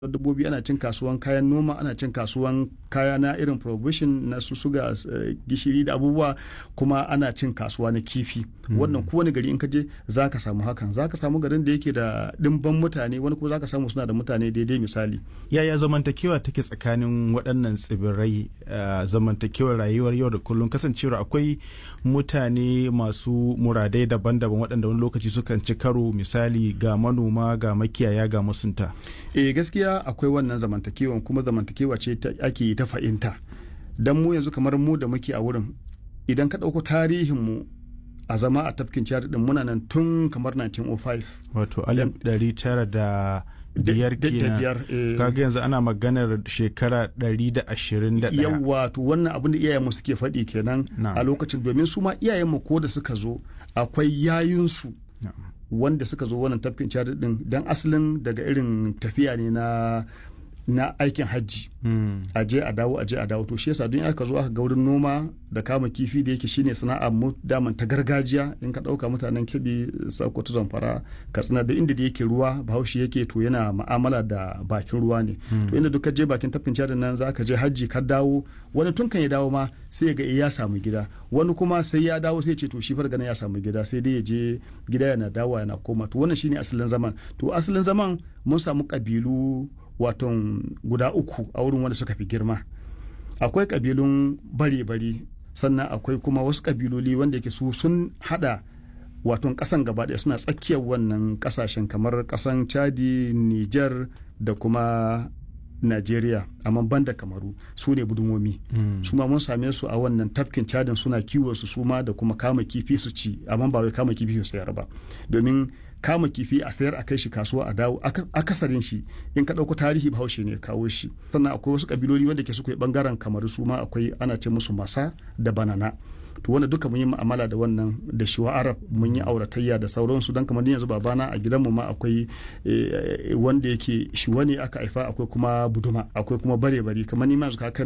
dabbobi ana cin kasuwan kayan noma ana cin kasuwan kaya na irin provision na su suga gishiri da abubuwa kuma ana cin kasuwa na kifi wannan kowane gari in ka je za ka samu hakan za ka samu garin da yake da dimban mutane wani kuma za ka samu suna da mutane daidai misali yaya zamantakewa take tsakanin waɗannan tsibirai zamantakewar rayuwar yau da kullum kasancewar akwai mutane masu muradai daban-daban waɗanda wani lokaci sukan ci karo misali ga manoma ga makiyaya ga masunta eh gaskiya akwai wannan zamantakewan kuma zamantakewa ce ake yi ta fahimta don mu yanzu kamar mu da muke a wurin idan ka ɗauko tarihinmu a zama a tafkin ciyar din muna nan tun kamar 1905 wato alif ɗari tara da biyar kenan kaga yanzu ana maganar shekara ɗari da ashirin da ɗaya yawa to wannan abin da iyayenmu suke faɗi kenan a lokacin domin su ma iyayenmu ko da suka zo akwai yayinsu wanda suka zo wannan tafkin ciyar din dan asalin daga irin tafiya ne na na aikin hajji a je a dawo a je a dawo to shi yasa don aka zo aka ga wurin noma da kama kifi da yake shine sana'a mu daman ta gargajiya in ka dauka mutanen kebi sokoto zamfara katsina da inda da yake ruwa bahaushe yake to yana ma'amala da bakin ruwa ne to inda duk ka je bakin tafkin cadin nan za ka je hajji ka dawo wani tun kan ya dawo ma sai ya ga ya samu gida wani kuma sai ya dawo sai ce to shi farga ya samu gida sai dai ya je gida yana dawo yana koma to wannan shine asalin zaman to asalin zaman mun samu kabilu waton guda uku a wurin wanda suka fi girma akwai kabilun bare-bare sannan akwai kuma wasu kabiloli wanda yake su sun hada waton kasan gaba ɗaya suna tsakiyar wannan kasashen kamar kasan chadi niger da kuma Najeriya amma banda kamaru su ne budumomi mm. su ma mun same su a wannan tafkin cadin suna kiwon su suma da kuma kama kifi su ci amma ba wai kama kifi su sayar ba domin kama kifi a sayar a kai shi kasuwa a dawo akasarin shi in ka ɗauko tarihi bahaushe ne kawo shi sannan akwai wasu kabiloli wanda ke suka yi bangaren kamaru su ma akwai ana ce musu masa da banana to wanda duka mun yi mu'amala da wannan da shi arab mun yi auratayya da sauransu don kamar yanzu babana a gidanmu ma akwai wanda yake shi wani aka haifa akwai kuma buduma akwai kuma bare bare kamar ni ma yanzu